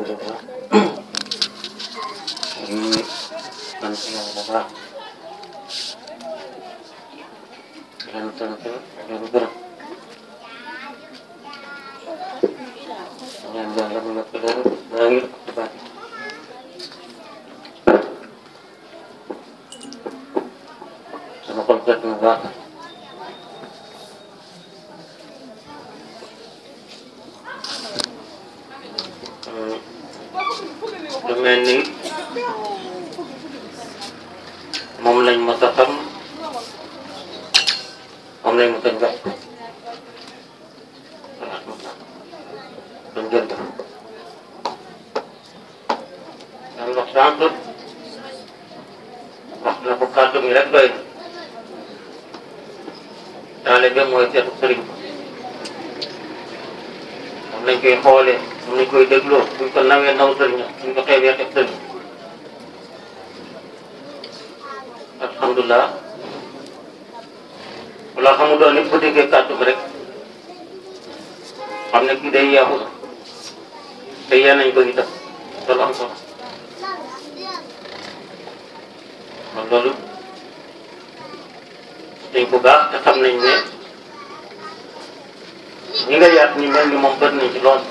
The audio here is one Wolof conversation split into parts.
alhamdulilah ñu sant yàlla bu baax di leen sant di leen gërëm ñaan yàlla mu yokk leen daa ngi ci baat sama xol seet na baax lu mel ni moom lañ mos a xam moom lañ mos a njort dañ jënd daan wax sànq wax na ko kàddu gi rek doy na taalibe mooy seetu sëriñ moom lañ koy xoolee moom lañ koy dégloo buñ ko nawee naw sëriñ buñ ko xeebee xeeb sëriñ alhamdulilah wala xamu doon nit bu déggee kàddu bi rek xam ne kii day yeexu na te yee nañ ko itam loolu am solo kon loolu dañ ko baax te xam nañ ne ñi nga yaat ñu mel ni moom bët nañ ci lool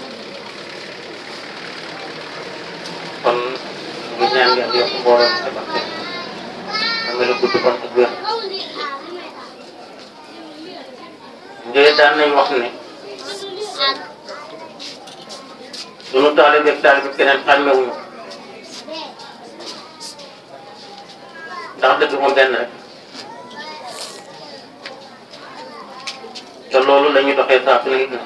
kon ngi ñaan yàlla yokk mbooloo mi tabax te am la gudd fan ak wér njëye daan nañ wax ne sunu taalibe ak taalibe keneen xàmmewuñu ndax dëgg moom benn rek te loolu la ñuy doxee saa su ne it na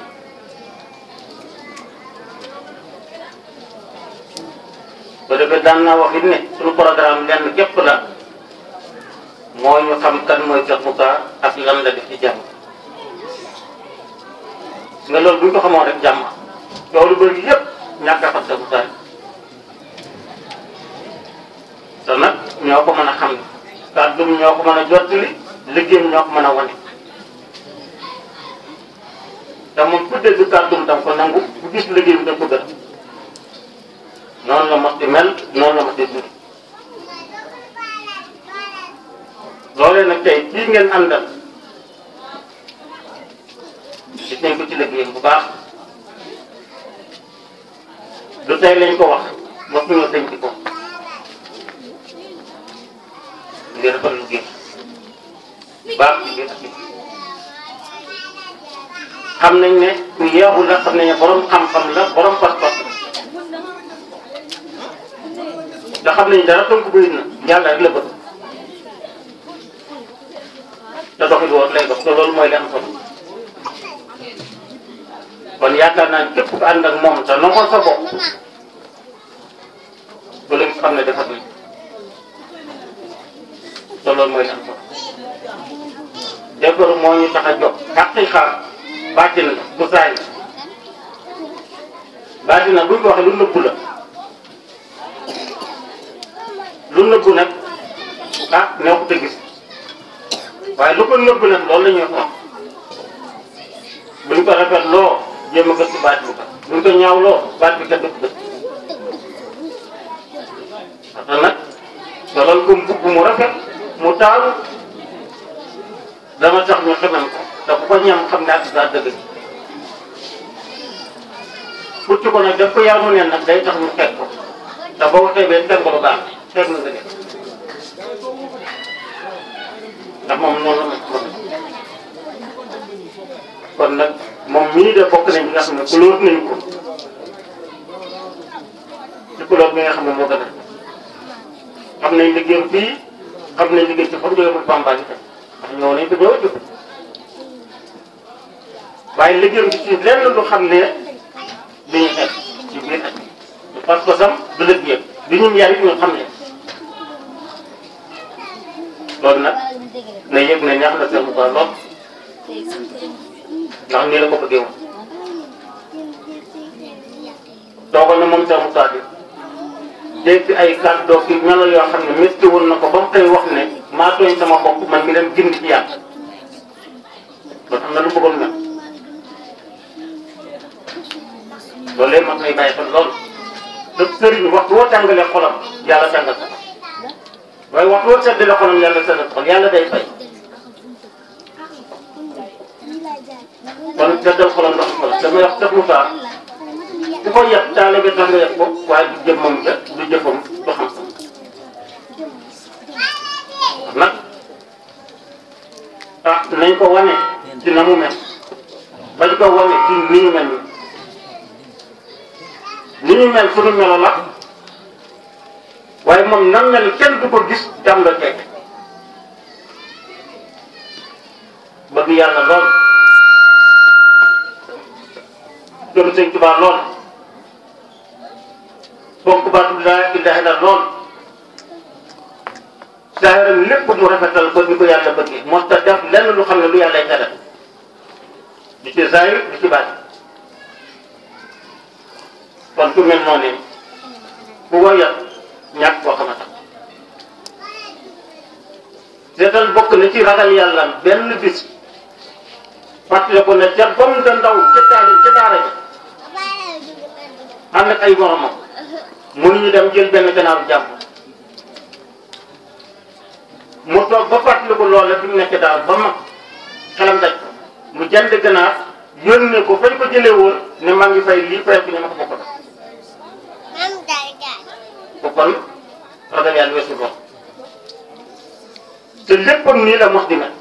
ba defee daan naa wax it ne suñu programme lenn képp la mooy ñu xam kan mooy Cheikh Moussa ak lan la def ci jàmm nga loolu bu ñu ko xamoon rek jàmm loolu bëri yëpp ñàkk a xam Cheikh Moussa te nag ñoo ko mën a xam kàddum ñoo ko mën a jottali liggéeyam ñoo ko mën a wane te moom ku dégg kàddum tam ko nangu bu gis liggéeyam da ko gën noonu la mos di mel noonu la mos di dund loolee nag tey kii ngeen àndal gis nañ ko ci liggéeyam bu baax du tey lañ ko wax mos ñoo denc ko ngir defal liggéey baax ci biir ak xam nañ ne ku yeexu la xam nañ ne borom xam-xam la borom pas-pas la te xam nañ dara tënk bëri na yàlla rek la bëgg te doxit woon lay dox te loolu mooy li am solo kon yaakaar naa ne képp ku ànd ak moom te nangoo sa bopp ba léegi xam ne dafa duñ te loolu mooy li am solo defaru moo ñu tax a jóg xaqiqa bàtti na bu saay bàtti na buñ ko waxee lu nëbbu la lu nëbbu nag ah neexut a gis waaye lu ko nëbbu nag loolu la ñuy wax buñ ko rafet loo jéem a gëstu baat bi ko buñ ko ñaaw loo baat bi kat du ko gëstu parce que nag solal ko mbubb mu rafet mu taalu dama tax ñu xamal ko te bu ko ñam xam ne ak daa dëgg pucc ko nag def ko yar mu neen nag day tax ñu xeet ko te boo ko xeebee teg ko lu baax xeet na nga def ndax moom noonu la ma kon nag moom mii de bokk nañ bi nga xam ne couleur nañ ko ci couleur bi nga xam ne moo gën a xam nañ liggéeyam fii xam nañ liggéey ci fam jóge mu Bamba itam ndax ñëw nañ ko ñëw a jóg waaye liggéeyam ci ci lenn lu xam ne dañuy xeet ci biir ak parce que sam du liggéeyam bi ñun yar it ñu xam ne loolu nag na yëg ne ñaax na seen mu lool ndax nii la ko bëggee woon toogoon na moom seen mu bi dégg ay kàddu ki melo yoo xam ne métti woon na ko ba mu koy wax ne maa tooñ sama bopp man mi dem gindi ci yàlla loolu am na lu bëggoon mel loolu léegi mag nay bàyyi xel lool te sëriñ waxtu woo tàngalee xolam yàlla tàngal sa xol waaye waxtu woo seddalee xolam yàlla seddal xol yàlla day fay kon seddal xolam ndox xol damay wax def mu saa ku ko yeb taale bi tax nga yeb ko waaye du jëmmam ja du jëfam du xam nag ah nañ ko wane ci na mu mel bañ ko wane ci ni ñu mel ni ñu mel suñu melo la waaye moom nan mel kenn du ko gis jàm nga teg bëgg yàlla lool gëm sëñ Tuubaa lool fonk baatu laa ilaaha illa lool saayaram lépp mu rafetal ba ni ko yàlla bëggee moo tax def lenn lu xam ne lu yàllay tere di ci zaahir di ci baat kon ku mel noonu ku ko yat ñàkk koo xam a tax seetal bokk na ci ragal yàlla benn bis fàttali ko ne ca ba mu da ndaw ca taalim ca daara ja ànd ak ay moromam mënuñu dem jël benn ganaaru jàmm mu toog ba fàttali ko loola fi mu nekk daal ba mag xelam daj ko mu jënd ganaar yónnee ko fañ ko jëlee woon ne maa ngi fay lii fay fi ne ma ko bokk ko kon ragal yàlla weesu lool te léppam nii la mos di mel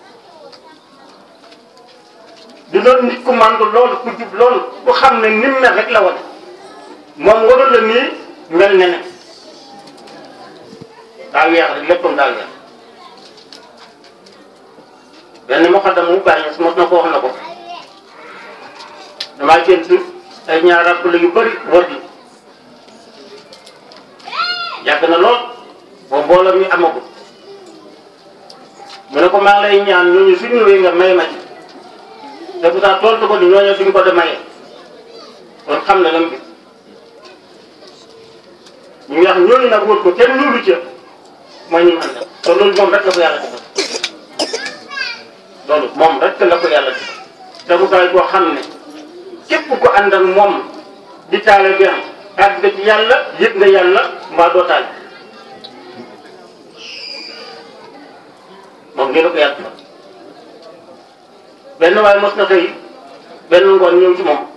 di doon nit ku màndu loolu ku jub loolu ku xam ne ni mu mel rek la wane moom warul la nii mel ne ne daa weex rek léppam daa weex benn muqaddam mu bàyyi mos na ko wax na ko damaa gént ay ñaar rappel yu bëri wër di yàgg na lool boobu mbooloo mi amagul mu ne ko maa ngi lay ñaan ñooñu suñu ñëwee nga may ma ci te bu taa tontu ko ni ñooñu suñu ko de maye kon xam na lam bi ñu wax ñooñu nag wër ko kenn ñuulu ca mooy ñu mu àndal te loolu moom rek la ko yàlla defal loolu moom rek la ko yàlla defal te bu taay koo xam ne képp ko ànd ak moom di taale bi am àgg nga ci yàlla yëg nga yàlla mbaa doo taal moom nii la ko yàlla defal benn waaye mos na xëy benn ngoon ñëw ci moom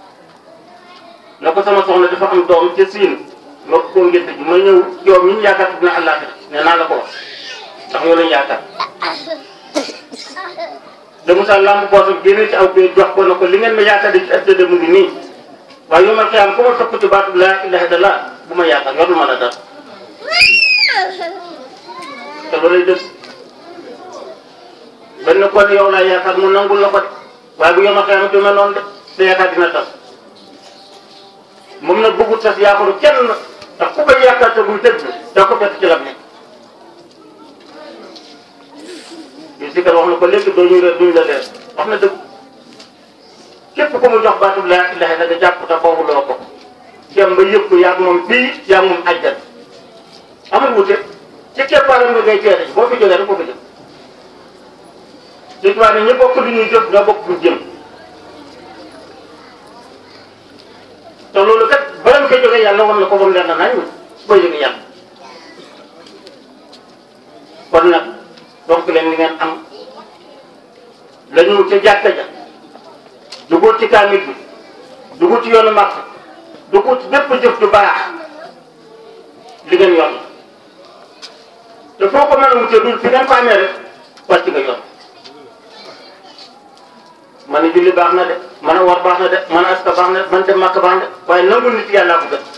na ko sama soxna dafa am doom ca siin ma ko ngénte ji ma ñëw yow mi ñu yaakaar dina àllaaxira ne naa la ko wax ndax yow lañu yaakaar de Moussa lamb boosam génne ci aw bee jox ko na ko li ngeen ma yaakaar di ci ëttëde mu ngi nii waaye yow ma xiyam ku ma topp ci baatu laa ilaha illallah bu ma yaakaar yorul ma la dara te loolay dëgg benn kon yow laa yaakaar mu nangul la ko de waaye bu yow ma xiyam du mel noonu de sa yaakaar dina tas moom nag bëggu tas yaakaaru kenn ndax ku koy yaakaar te muy dëgg da ko fekk ci lam nekk yu si kat wax na ko léegi doo ñu reer duñ la leer wax na dëgg képp ku mu jox baatu laa ilaha illa nga jàpp te boobu loo ko dem ba yëpp yaa ngi moom fii yaa ngi moom ajjat amul wute ci keppaaram nga ngay teere boo fi jógee rek boo ko jëm ci tubaab ne ñu bokk lu ñuy jëf ñoo bokk lu jëm te loolu kat bala nga koy jógee yàlla war na ko ba mu leer na nañ booy jógee yàlla kon nag donc leen li ngeen am la ñu ca jàkka ja dugul ci kaamil bi dugul ci yoonu màkk dugul ci bépp jëf ju baax li ngeen yoon te foo ko mën a wutee dul fi ngeen ko amee rek wàcc nga yoon man a julli baax na de man a war baax na de man a aska baax na de man dem màkk baax na de waaye nangu nit yàllaa ko gën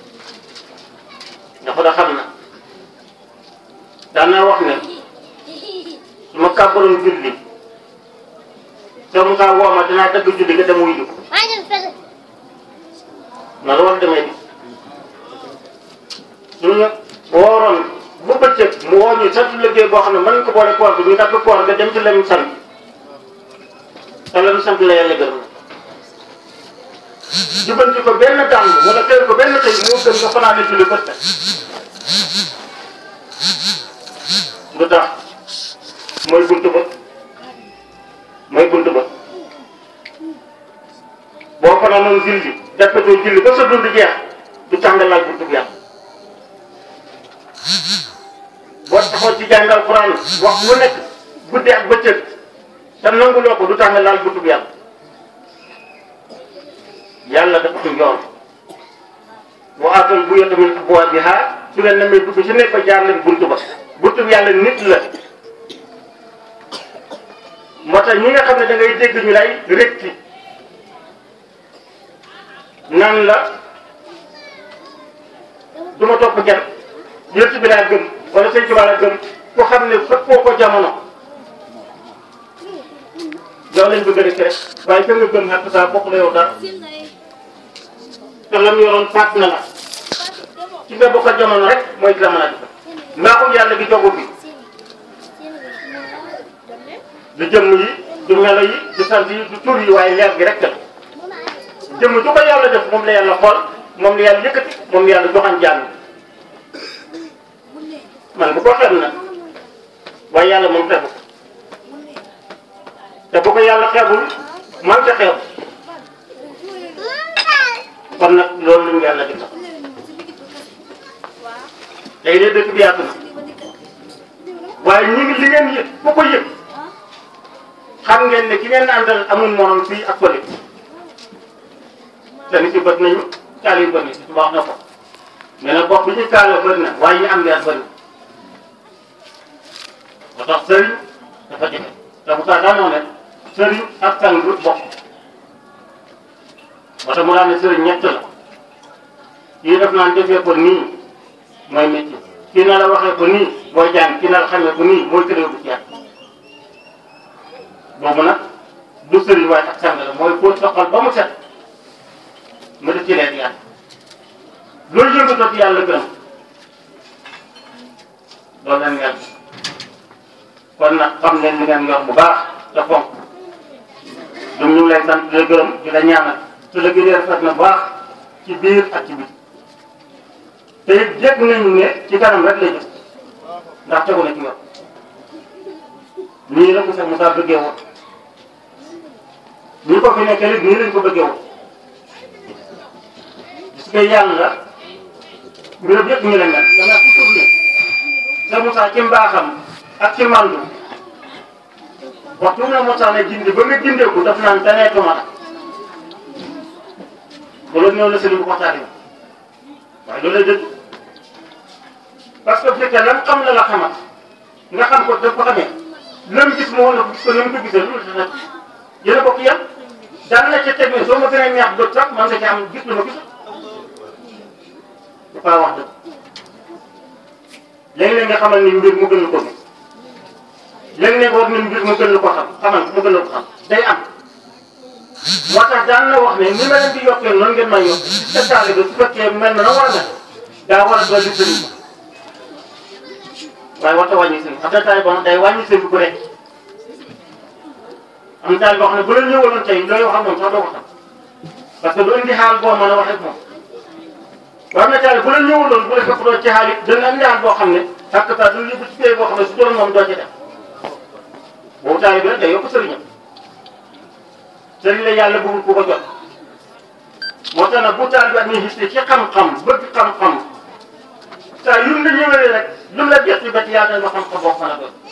dafa da xam na daan naa wax ne su ma kàbbaroon julli te mu saa woo ma dinaa dagg julli nga dem wuy ji ko na la war demee di suñu wooroon bu bëccëg mu woo ñu sant liggéey boo xam ne mën nañ ko boole koor bi ñu dagg koor nga dem ci lem sant te lem sant la yàlla gërëm jubanti ko benn dàng wala teel ko benn tey moo gën nga fanaane julli bët lu tax mooy buntu ba mooy buntu ba boo fanaanoon julli jàppatoo julli ba sa dund jeex du tax nga laal buntu bi yàlla boo taxaw ci jàngal Quran wax lu nekk guddi ak bëccëg te nanguloo ko du tax nga laal buntu bi yàlla yàlla dafa ko yoon wa aatul buyuuta min abwaabihaa su leen namee dugg ci nekk fa jaar leen buntu ba buntu bi yàlla nit la moo tax ñi nga xam ne da ngay dégg ñu lay rekki nan la du ma topp kenn yërt bi laa gëm wala sëñ Tuubaa laa gëm ku xam ne fëppoo ko jamono yow lañ bëgg a rek rek waaye fa nga gëm xaq saa bokk la yow dara te lam yoroon fàtt na la ci nga bokk jamono rek mooy di la mën a def mbaaxul yàlla gi jogu bi du jëmm yi du melo yi du sant yi du tur yi waaye leer gi rek la jëmm ju ko yàlla def moom la yàlla xool moom la yàlla yëkkati moom la yàlla joxan jàng man bu ko xem nag waaye yàlla moom xebu te bu ko yàlla xebul man ca xeeb kon nag loolu lu ñu yàlla di tax tey de dëkk bi yaatu na waaye ñu ngi li ngeen yëg ku ko yëg xam ngeen ne ki ngeen àndal amul morom fii ak pële te nit yi bët nañu kaal yi bëri na wax na ko mais nag bopp bi ñu kaaloo bëri na waaye ñu am leer bëri ba tax sëriñ dafa jafe te bu saa daanoo ne sëriñ ak sang du bokk ba tax mu daan ne sëriñ ñett la kii def naan defee ko nii mooy métier kii na la waxee ko nii mooy jàng kii na la xamee ko nii mooy tëddee bu ci yàlla boobu nag du sëriñ waaye ak sang la mooy fóot sa xol ba mu set nga def ci leer yàlla loolu yëngatoo ci yàlla gërëm loolu leen yàlla kon nag xam leen li ngeen yor bu baax te fonk ñun ñu ngi lay sant di la gërëm di la ñaanal te la gën a rafet na bu baax ci biir ak ci biti te it yëg nañu ne ci kanam rek lay jëm ndax tegu na ci yoon nii la ko sax Moussa bëggee woon ñi ko fi nekkee nii lañ ko bëggee woon gis nga yàlla mbiram yëpp ñu la mel dana toujours ne sa Moussa ci mbaaxam ak ci mandu waxtu na Moussa ne gindi ba nga gindeeku daf naan daneetuma la loolu ñëw na sëriñ bu waxtaane waaye loolu lay dëgg parce que bu fekkee lam xam la la xamat nga xam ko daf ko xamee lam gis moo la gis ko na mu ko gisee loolu dana yéen a bokk yam daan na ca teg ne soo ma gën a neex bët sax man nga ci am gis lu ma gisul dafa wax dëgg léeg-léeg nga xamal ni mbir mu gën la ko gis léeg-léeg war ni mbir mu gën la ko xam xamal mu gën la ko xam day am moo tax daan na wax ne ni ma leen di yokkee noonu ngeen may yokk ci sa taale bi su fekkee mel na na war a mel daa war a dolli sëriñ waaye warta wàññi sëriñ xam nga taale boo xam day wàññi sëriñ bu rek am taale boo xam ne bu la ñëwaloon tey looy wax ak moom sax doo ko xam parce que du indi xaal boo mën a wax ak moom war na taale bu la ñëwaloon bu la fekk doo ci xaal it dana indi xaal boo xam ne ak ta du yóbbu ci pay boo xam ne su doon moom doo ci def boobu taale bi rek day yokk sëriñam sëriñ la yàlla bëggul ku ko jot moo tax nag bu taal bi amee xiste ci xam-xam bëgg xam-xam saa yu la ñëwee rek lu la gëstu ba ci yàlla nga xam-xam boo mën a doon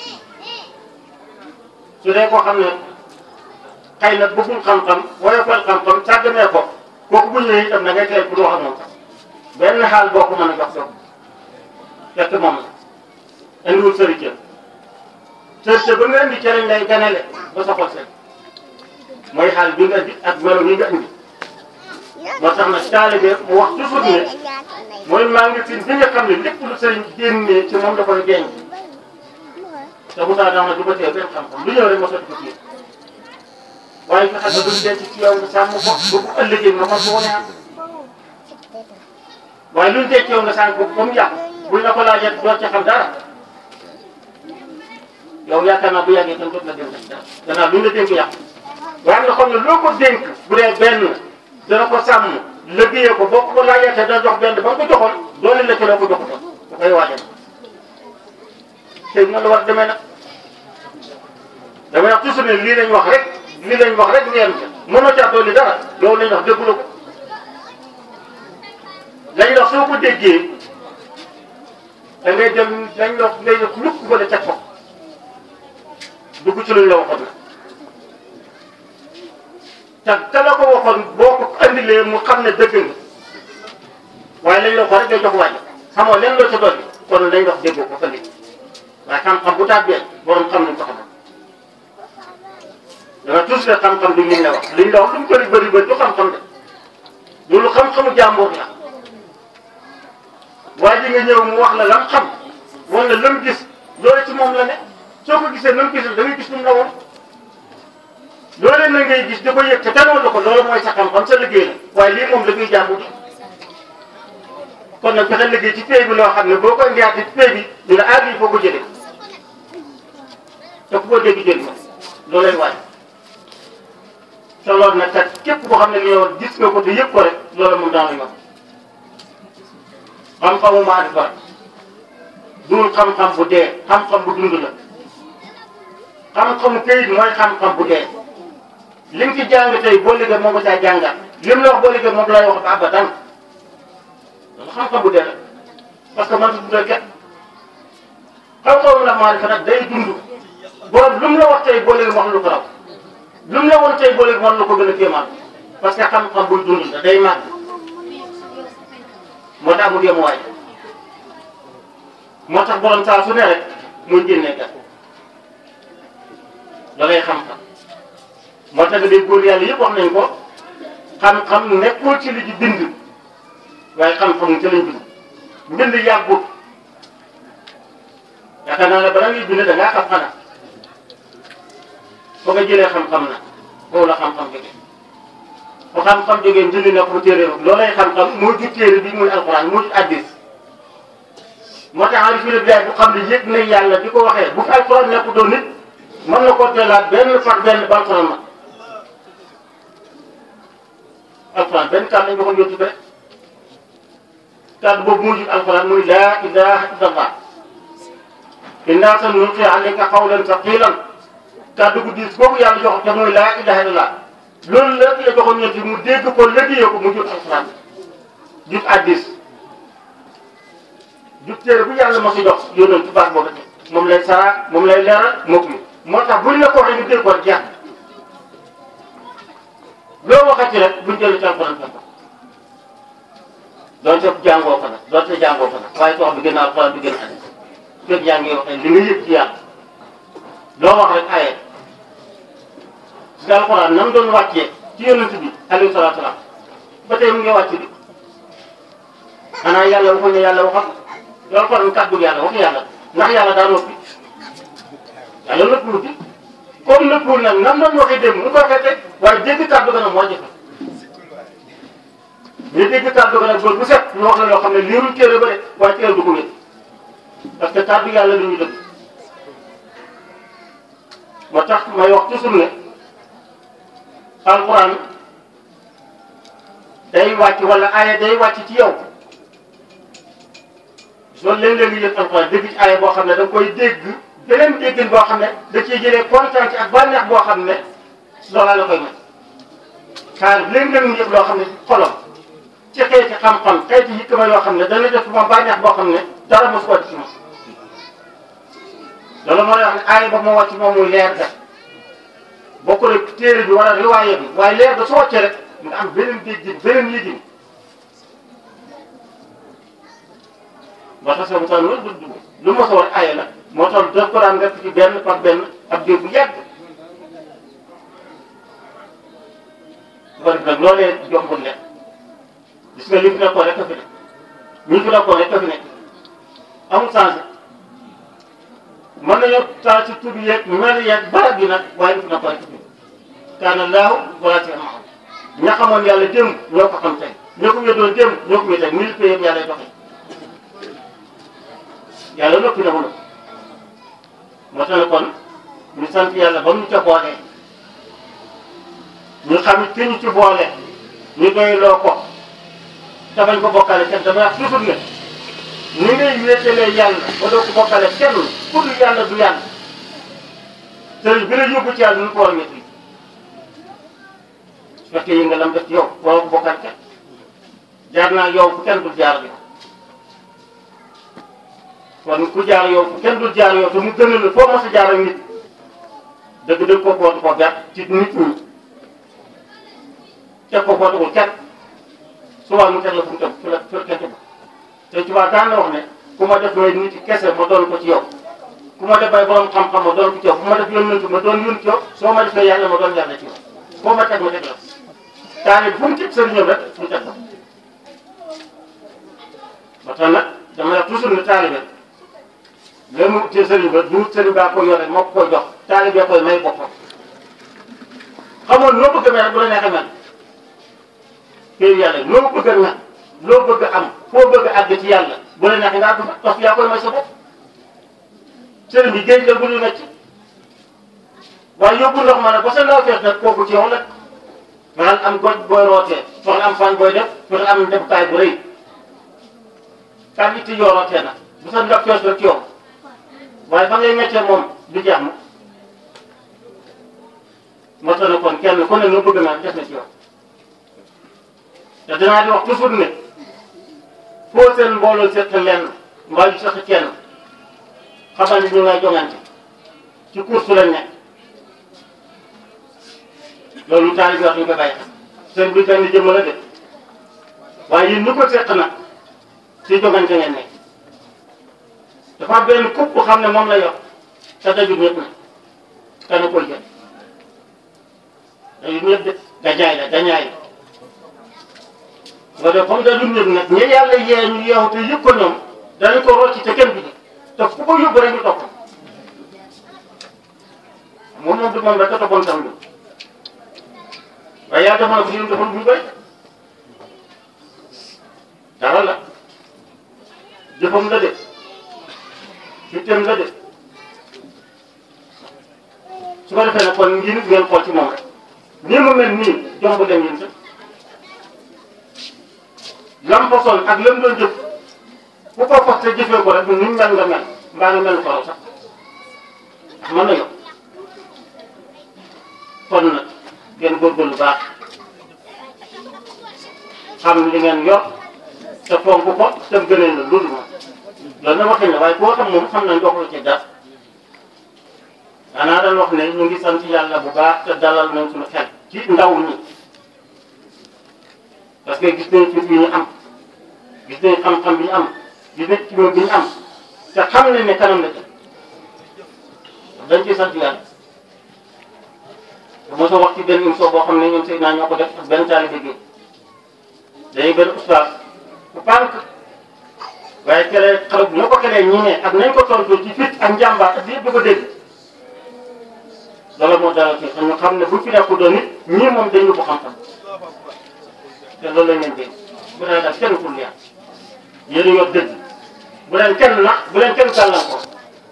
su dee koo xam ne xëy na bëggul xam-xam woyofal xam-xam sàgganee ko kooku bu ñëwee itam da ngay teel pour wax ak moom sax benn xaal boo ko mën a jox soo fekk moom la indiwul sëriñ sëriñ ba nga indi ca lañ lay ganale ba sa xol seet mooy xaal bi nga indi ak melo yi nga indi moo tax nag taalibe mu wax toujours ne mooy maa ngi fi bi nga xam ne lépp lu sëriñ génnee ci moom da koy denc te bu taa dama du ba tee benn xam-xam lu ñëw rek ma sotti ko ci waaye fexe ba duñ denc ci yow nga sàmm ko ba bu ëllëgee nga mën ko wane am waaye luñ denc yow nga sànq ko ba mu yàqu buñ la ko laajee doo ci xam dara yow yaakaar naa bu yàggee kenn dootu la dénk dara gannaaw luñ la dénk yàqu waaye nga xam ne loo ko dénk bu dee benn dana ko sàmm liggéeyee ko boo ko laajee te dana jox benn ba nga ko joxoon doole la ci la ko joxoon bu koy waajal tey na la war demee nag damay wax toujours ne lii lañ wax rek lii lañ wax rek ngeen ca mënoo caa dolli dara loolu lañ wax déggu la ko lañ wax soo ko déggee da ngay dem lañ wax ngay def lukk wala teg ko dugg ci luñ la waxoon na te te la ko waxoon boo ko andilee mu xam ne dëgg nga waaye lañ la ko rek ngay jox wàññi xamoo leen loo ca dolli kon lañ wax déggoo ko fa nit waaye xam-xam bu tàbbee borom xam nañ ko xamal danga tous le xam-xam du liñ la wax liñ la wax lu mu bëri bëri bëri du xam-xam de loolu xam-xamu jàmbur la waaye ji nga ñëw mu wax la lam xam wala lam gis loolu ci moom la ne soo ko gisee lam gisal da ngay gis lu mu la woon loolee na ngay gis di ko yëg te tanoon la ko loolu mooy sa xam-xam sa liggéey la waaye lii moom liggéey jàmbur la kon nag fexe liggéey ci pay bi loo xam ne boo koy ndiyaate ci pay bi ñu ne aar yi foo ko jëlee te ku ko dégg jël ma loolay waaj te loolu nag kat képp koo xam ne li yow gis nga ko te yëg ko rek loolu moom daan la xam-xamu maarifa duul xam-xam bu dee xam-xam bu dund la xam-xamu këyit mooy xam-xam bu dee li nga ci jàng tey boo liggéey moo ko caa jàngat li mu la wax boo liggéey moom lay wax ba abadan loolu xam-xam bu dee la parce que man su dundee kenn xam-xamu la maarifa nag day dund borom lu mu la wax tey boo liggéey wax lu ko raw lu mu la woon tey boo liggéey wax lu ko gën a kéemaan parce que xam-xam buy dund la day màgg moo tax mu yem waay moo tax borom saa su ne rek muy génnee gat loolay xam-xam moo tax nga dégg góor yàlla yëpp wax nañ ko xam-xam nekkul ci li ci bind waaye xam-xam ci lañ bind mbind yàggut yaakaar naa ne bala ngay bind da ngaa xam xanaa foo nga jëlee xam-xam na foofu la xam-xam jógee fu xam-xam jógee mbind na ko téere loolay xam-xam moo jur téere bi muy alxuraan moo jur addis moo tax arif bi bilaay bu xam ne yëg na yàlla di ko waxee bu fi alxuraan nekk doon nit mën na koo teelaat benn par benn ba alxuraan ma alxuraan benn kàddu lañ waxoon yóbbu rek kàddu boobu moo jur alxuraan muy laa ilaha illallah innaa sanulqii alayka qawlan saqiilan kàddu gu diis boobu yàlla jox te muy laa ilaha illallah loolu la la joxoon ñetti mu dégg ko liggéeyee ko mu jur alxuraan jur addis jur téere bu yàlla ma si jox yónnoon ci baax boobu moom lay sara moom lay leeral moom mi moo tax buñ la ko waxee ñu dégg ko jeex loo waxati rek buñ jëlee ci alxuraan fekk ko doonte jàngoo ko nag doonte jàngoo ko nag waaye wax bi gën a alxuraan bi gën a addis fekk yaa ngi waxee li nga yëg ci yàlla loo wax rek aye si alxuraan nam doon wàccee ci yonent bi alayhi salaatu salaam ba tey mu ngi wàcc bi xanaa yàlla waxuñ ne yàlla waxam loolu kon kàddu yàlla waxu yàlla ndax yàlla daa noppi yàlla nëppul bi comme nëppul nag nam doon waxee démb mu ko waxee tey waaye dégg kàddu ga nag moo jafe ñu dégg kàddu ga nag bër bu set ñu wax la loo xam ne liirul téere ba de waaye téere du ko wét parce que kàddu yàlla li ñu dëgg moo tax may wax toujours ne alquran day wàcc wala aaya day wàcc ci yow loolu léeg-léeg nga yëg alquran dégg ci aaya boo xam ne da nga koy dégg beneen déggin boo xam ne da ciy jëlee kontaan ci ak bànneex boo xam ne loolaa la koy may xaar léeg-léeg nga yëg loo xam ne xolam ci xeeti xam-xam xeeti hikma yoo xam ne dana def moom bànneex boo xam ne dara mosu ko ci moom loolu moo lay wax ne aaya ba moo wàcc moom muy leer ga bokk rek téere bi wala riwaaya bi waaye leer ga su wàccee rek nga am beneen déggin beneen yëgin moo tax soo mosaan loolu du lu mos a war aaya la moo tax daf ko daan def ci benn par benn ab diir bu yàgg su ko def nag loolee jombul ne gis nga li fi nekkoon rek a fi nekk ñi fi nekkoon rek a fi nekk amul changé mën nañoo taal ci tur yeeg mel yeeg barab yi nag waaye li fi nekkoon rek a fi nekk kaana laahu wala ci am ña xamoon yàlla démb ñoo ko xam tey ñoo ko wéddoon démb ñoo ko wéddoon mille pays yëpp yàlla doxee yàlla noppi na mu noppi moo tax ne kon ñu sant yàlla ba mu ñu ca boolee ñu xam ki ñu ci boole ñu doyloo ko te bañ ko bokkale kenn damay wax toujours ne ni ngay wéetalee yàlla ba doo ko bokkale kenn pour yàlla du yàlla sëriñ bi la yóbbu ci yàlla nu ko war a métti su fekkee yi nga lam def ci yow waroo ko bokkale kenn jaar naa yow fu kenn dul jaar yow kon ku jaar yow fu kenn dul jaar yow te mu gënal la foo mos a jaar ak nit dëgg dëgg ko footu ko gàtt ci nit ñi teg ko footuwul kenn souvent mu teg la fu mu teg fu la fu la kenn tegu te ci waa daan na wax ne ku ma def may nit kese ma doon ko ci yow ku ma def bay borom xam-xam ma doon ko ci yow bu ma def yónnent ma doon yónni ci yow soo ma defee yàlla ma doon yàlla ci yow foo ma teg ma teg la taali fu mu teg sëriñam rek mu teg ko ba tax nag dama la toujours ne taalibe léegi mu te sëriñ ba du sëriñ baa ko yore moo ko koy jox taalibe koy may boppam xamoon loo bëgg a mel rek bu la neexee mel kër yàlla loo bëgg a mel loo bëgg a am foo bëgg a àgg ci yàlla bu la neexee nga àgg fa parce que yaa koy may sa bopp sëriñ bi géej la bu ñu necc waaye yóbbu ndox ma nag ba sa ndaw fees nag kooku ci yow la fexeel am goj booy rootee fexeel am fan booy def fexeel am defukaay bu rëy kan itti yoo rootee nag bu sa ndaw fees rek ci yow waaye fa ngay meccee moom du jeex mu moo tax ne kon kenn ku ne nga bëgg naa def na ci yow te dinaa di wax toujours ne foo seen mbooloo seq lenn mbaa yu seq kenn xamal ni ñu ngay jongante ci course su lañ nekk loolu taalibe wax ñu ko bàyyi xel seen bi benn jëmm la de waaye yéen ñu ko seq nag ci jongante ngeen nekk dafa am benn coupe bu xam ne moom la yor te dajul ñëpp nag te na koy jël dajul ñëpp de gañaay la gañaay la nga def comme dajul ñëpp nag ñi yàlla yee ñu yeewu te yëg ko ñoom dañu ko rocci te kenn bi te fu ko yóbbu rek ñu topp moom moom du moom rek a toppoon tam lu waaye yaa defoon ko ñun defoon bu ñu bëri dara la jëfam la de fitteem la de su ko defee nag kon ngi nit ngeen xool ci moom rek nii mu mel nii jomb dem yéen sax lam façon ak lam doon jëf ku ko fas te jëfee ko rek ni mu mel nga mel mbaa nga mel ko sax mën na yokk kon nag ngeen góorgóorlu baax xam li ngeen yor te fonk ko te gënee la loolu moom loolu na waxin la waaye koo xam moom xam nañ doxul ci dara danaa daan wax ne ñu ngi sant yàlla bu baax te dalal nañ suñu xel ci ndaw ñi parce que gis nañ fit yi ñu am gis nañ xam-xam bi ñu am gis nañ ci bi ñu am te xam nañ ne kanam la ci dañ ciy sant yàlla te mosoo wax ci benn émission boo xam ne ñoom Seydina ñoo ko def ak benn taalibe gi dañuy benn ustaas bu pànk waaye kelee xale bu ñoo ko kelee ñi ne ak nañ ko tontoo ci fit ak njàmbaar ak yëpp di ko dégg loolu moo dalal ci ñu xam ne bu fi nekku doon nit ñii moom dañu ko xam-xam te loolu lañ leen dégg bu dee daal kenn kul yàlla yéen a yor dëgg bu leen kenn nax bu leen kenn gàllankoor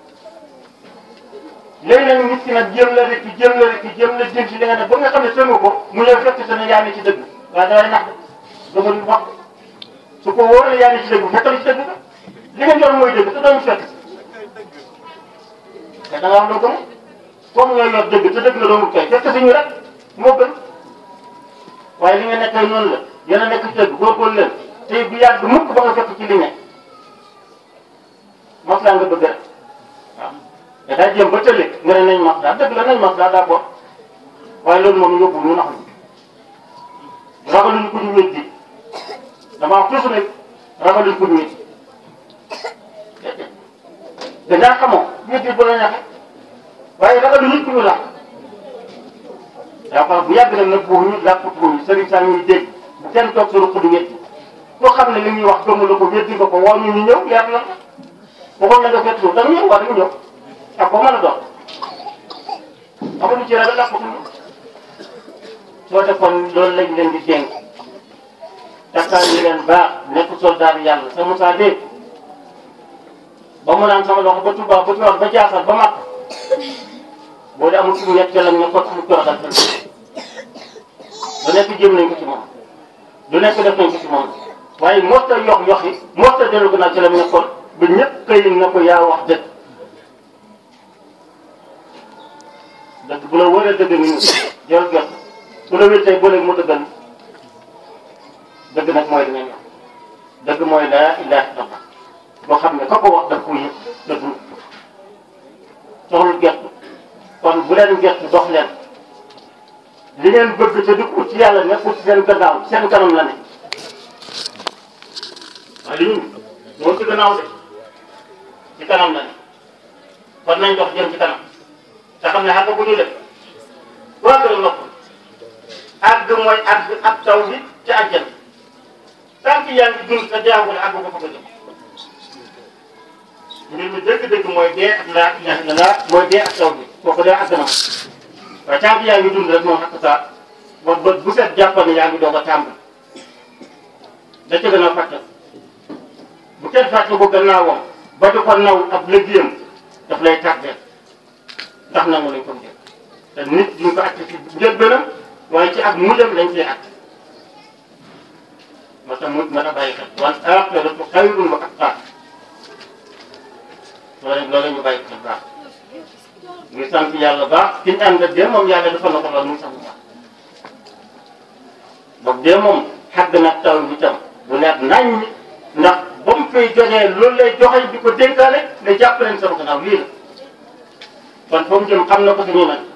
léegi nag nit ki nag jëm la rek jëm la rek jëm la jëm ci li nga ne ba nga xam ne tëngu ko mu ñëw fekk sa ne yaa ngi ci dëgg waaye dafay nax de dama wax su ko wóoree yaa ngi ci dëgg bu fekkal ci dëgg ba li nga yor mooy dëgg te doo ñu fekk te da nga wax loo gëm comme nga yor dëgg te dëgg la doomul kay fekk si ñu rek moo gën waaye li nga nekkee noonu la yéen a nekk ci dëgg góorgóorlu leen tey bu yàgg mukk ba nga fekk ci li ne mos laa nga bëgg rek waaw te daa jéem ba tële nga ne nañ mas daal dëgg la nañ mas daal daa bokk waaye loolu moom yóbbu ñu nax ñu ragaluñu ko ñu weddi dama wax toujours ne ragaluñu ko ñu weddi dangaa xamoo weddi bu la neexee waaye ragaluñu ko ñu làq daa bu yàgg nag nag boobu ñu làqatuñu sëriñ saa ñuy dégg bu kenn toog sa ruq di weddi koo xam ne li ñuy wax gëmu la ko weddi nga ko woo ñu ñu ñëw leer na waxoon na nga fekk suuf da nga ñëw war nga ñëw ak ko mën a doon amuñu ci ragal làqatuñu soo defoon loolu lañ leen di dénk takkaay yi leen baax nekk soldat yàlla sa Moussa dégg ba mu naan sama loxo ba Touba ba Tiwaawan ba Jaasal ba Makka boo dee amul suñu ñett lañ ne ko suñu kër dal lu nekk jëm nañ ko ci moom lu nekk def nañ ko ci moom waaye mosta yox yox yi mosta dellu gannaaw ci la mu nekkoon ba ñëpp këy na ko yaa wax dëgg dëgg bu la wëree dëgg ni jël gerte bu la wér tey ba léegi mu dëggal dëgg nag mooy dinañ wax dëgg mooy laa ilaha illallah boo xam ne ka ko wax daf ko yëg da dund soxlu gerte kon bu leen gerte dox leen li ngeen bëgg te di ko ci yàlla nekkul ci seen gannaaw seen kanam la ne waaye li ñu moo ci gannaaw de ci kanam la ne kon nañ dox jëm ci kanam te xam ne xàgg bu ñu def waa gën a nopp àgg mooy àgg ak taw bi ci àjjan tant yaa ngi dund te jaagul àgg ko fa ko jëm mbir mi dëgg-dëgg mooy dee ak laa ilaha illallah mooy dee ak taw bi kooku dee àgg na ma waaye tant yaa ngi dund rek moom xaq saa ba bët bu set jàppal ne yaa ngi doog a tàmbali da ca gën a fàttal bu kenn fàtte ko gannaawam ba di ko naw ab liggéeyam daf lay tardé ndax nangu lañ ko jël te nit duñ ko àtte ci njëlbéenam waaye ci ak mujjam lañ ciy àtte moo tax mujj mën a bàyyi xel wal aaxiratu xayrun wa abqaa loolu loolu ñu bàyyi xel baax ñu sant yàlla baax ki ñu ànd ak dee moom yàlla dafa na ko lool muy sant baax boog dee moom xàgg nag taw bi tam bu leer nañ ndax ba mu fay joxee loolu lay joxe di ko dénkaale ne jàpp leen sama gannaaw lii la kon fa mu jëm xam na ko suñu nag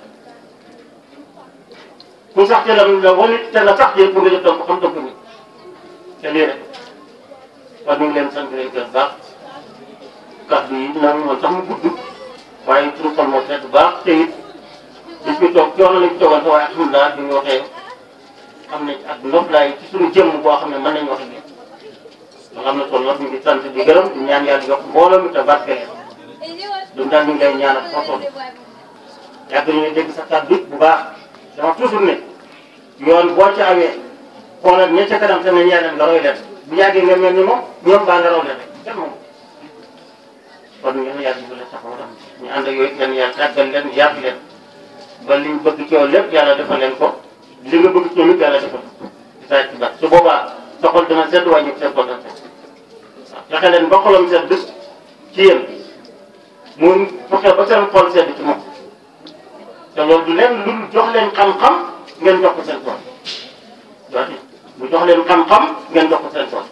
ku sax te la la wanit te la sax yéen pour nga jot ko xam dëgg ni te lii rek kon ñu ngi leen sant leen gën baax kàddu yi naan moom sax mu gudd waaye suñu xol moo sedd baax te it di fi toog coono lañ fi toogoon waaye alhamdulilah bi ñu waxee am nañ ak noflaay ci suñu jëmm boo xam ne mën nañu wax nii nga xam ne kon nag ñu ngi sant di gërëm di ñaan yàlla yokk mbooloo mi te barke leen du daal ñu ngi lay ñaanal foo toll yàgg nañu dégg sa kàddu bu baax dama toujours ne yoon boo ci awee xoolal ña ca kanam te ne ñeneen nga roy leen bu yàggee nga mel ni moom ñoom baa nga raw leen rek kenn moom kon ñu ne yàlla bu la taxaw tam ñu ànd ak yooyu leen yàlla tàggal leen yàgg leen ba liñ bëgg ci yow lépp yàlla defal leen ko li nga bëgg ci ñoom it yàlla defal ko ci saa ci baax su boobaa soxal dana sedd waaye ñu seen xol dana sedd waaw fexe leen ba xolam sedd ci yéen mu fexe ba seen xol sedd ci moom te loolu du leen lu jox leen xam-xam ngeen jox ko seen tool waaye bu jox leen xam-xam ngeen jox ko seen tool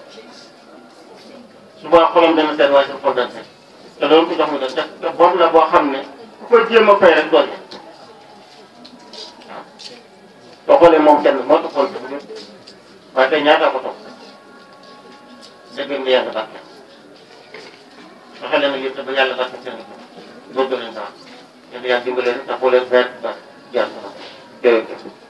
suba xolam dana sedd waaye seen xol dana sedd te loolu ko jox mu def te bor la boo xam ne ku ko jéem a fay rek doole waaw soo xoolee moom kenn moo taxoon sa bëgg waaye tey ñaata ko topp dëgg nga yàlla barke fexe leen ak yëpp te ba yàlla barke seen i góorgóorlu leen sax yàlla yàlla dimbale leen taxawu leen vert ba jaar sama jërëjëf